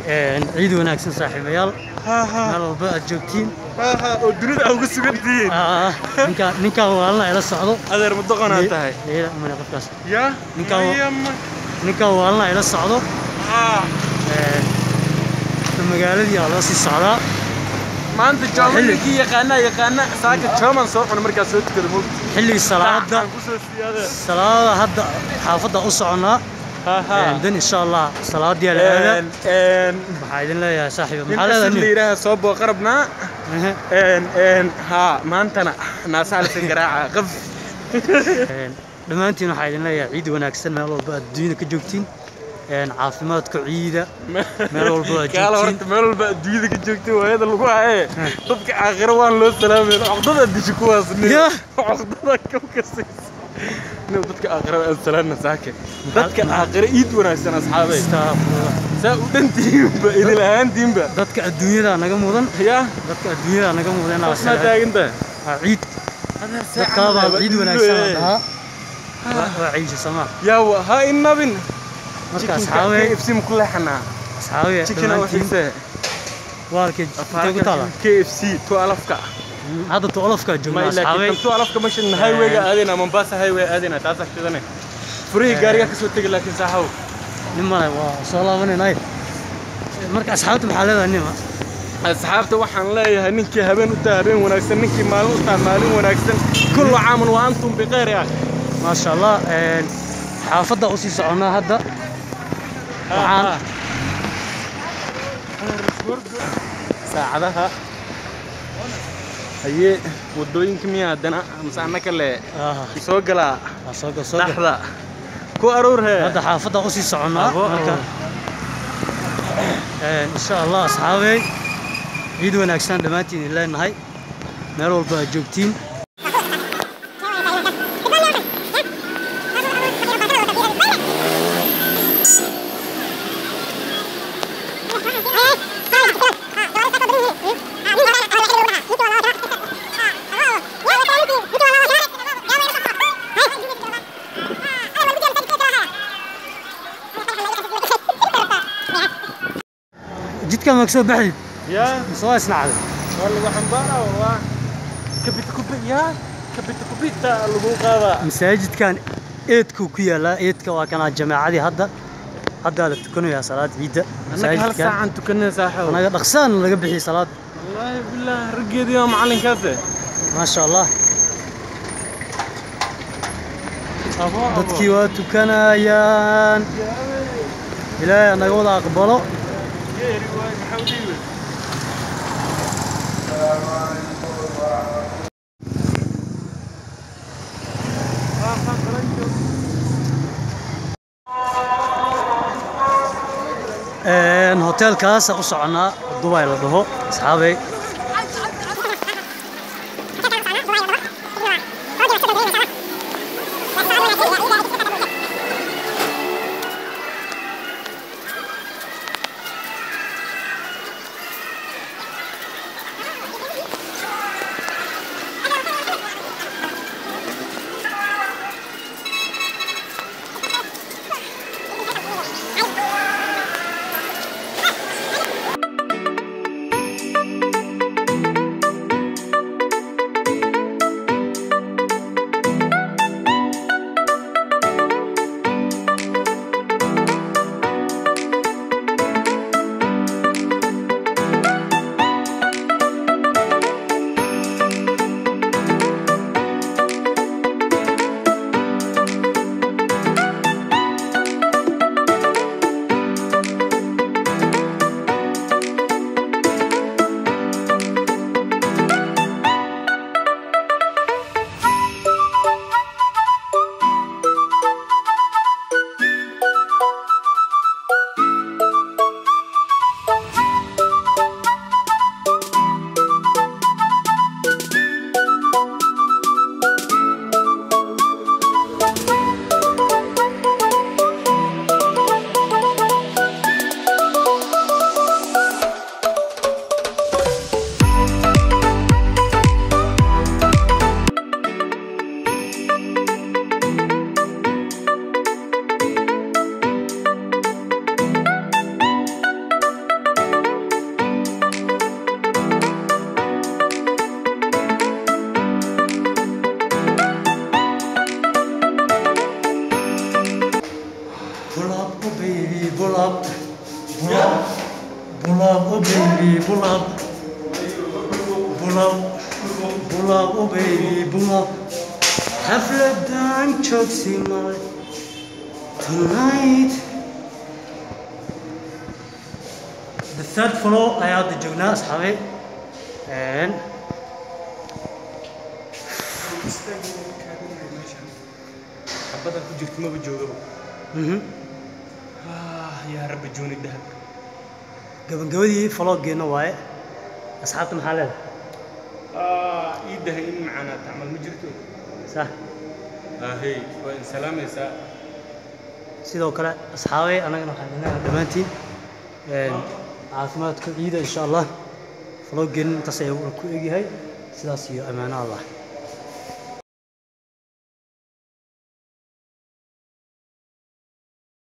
Een, ciid wanaagsan saaxiibayaal ha ha meel walba aad joogtiin ha ha oo dunida aa uga sugan tihiin Ah, ninkaan ninkaan waalna ila socdo adeer ma doqonaa tahay Leila, mane qofkaas yaa Ninkaan wa- Maya ma- ninkaan waalna ila socdo Ah, Een, magaaladii aa loo sii socdaa maanta jaamacadkii yaqaana yaqaana saaka jooman soo cuna markaa soo tukada mugdi xilligii salaada kusoo siyaadee salaada hadda xaafadda u soconaa ha ha Een, dan insha allah salaadii la aadaa Een, een, maxaa idin leeyahay saaxiiba nin maxaa asid la leedahay yidhaaha soo booqarabnaa Ehe. een een ha maantana naasaa lasa garaaca qaf Een, dhammaantiin waxaa idin leeyahay ciid wanaagsan meel walba aad adduunyada ka joogtiin Een, caafimaadka ciida meel walba aad gaala joogtiin horta meel walba adduunyada ka joogtay waayada lagu haye dadka aakhiro waan loo salaamay caqdada disha kuwaas nin Yah. caqdada ka kasaysa nin dadka aakhiro aan salaamna saake dadka aakhiro iid wanaagsan asxaabay Astaghfirullah. saa u dhantihiinba idil ahaantiinba dadka adduunyada naga mudan yaa dadka adduunyada naga mudan inaa qofnaa salaam- taagantaha waa ciid dadkaa baa ciid wanaagsan la dhahaa waa waa ciisha samaa yaa wa ha inabin marka asxaabey KFC ku leexanaa asxaabey chicken oo dhammaantiin xiise waalka intee ku taala KFC to alafka hadda tuolofkaa ma joognaa ilaa asxaabey to alafka mashin highwayga aadayna Mombasa highway aadayna taas agtidane furihii gaariga ka soo tegi laakiin saaxow nin male waa soo laabanaynaay marka asxaabta maxaa leedahay nima asxaabta waxaan leeyahay ninkii habeen u tahay habeen wanaagsan ninkii maalin u tahay maalin wanaagsan kullu caamun wa antum bikhayr ya maasha allah een, xaafadda usii soconnaa hadda waxaan saacadaha haye wadooyinka miyaa haddana mise annaka le ah, soo galaa waa soo gal soo gal dhaxda ku aruur hee hadda xaafadda usii soconnaa Abo, marka een, insha allah asxaabey ciid wanaagsan dhammaantiin idin leenahay meel walba aad joogtiin jidka maag soo baxdid yaa mise waa isnacday waa lagu xambaaraa waa kabita kubi yaa kabita kubita lagu qaadaa masaajidkan eedkuu ku yaalaa eedka waa kanaa jamaacadii hadda haddaa la tukanayaa salaad ciidda annaka hal saacan tukanay saaxow anaga dhaqsaan laga bixiyay salaad wallaahi billaah raggeedii waa macalinkaase maasha allah abo dadkii waa tukanayaan ilaahay anaga wada aqbalo geeri waay maxaa u dhiibay Een, hoteelkaasa u soconnaa dubai la dhaho asxaabey up oh baby pull up pull up pull up oh baby pull up xafladan joogsi male tonight the third floor ayaa hadda joognaa asxaabay And xabadan ku jirta maba joogaba mhm Ah, yaa rabbi jooni dahab gabagabadii faloogeena waaye asxaabta maxaa leedahay Ah, ii dahay in macaanaa tacmal ma jirto sax ahey waa in salaamaysaa sidoo kale asxaabay annagana waxaan idinaha dhammaantiin een, caafimaadka ciida insha allah faloogeena intaas ayaa ku egyahay sidaas iyo ammaano allah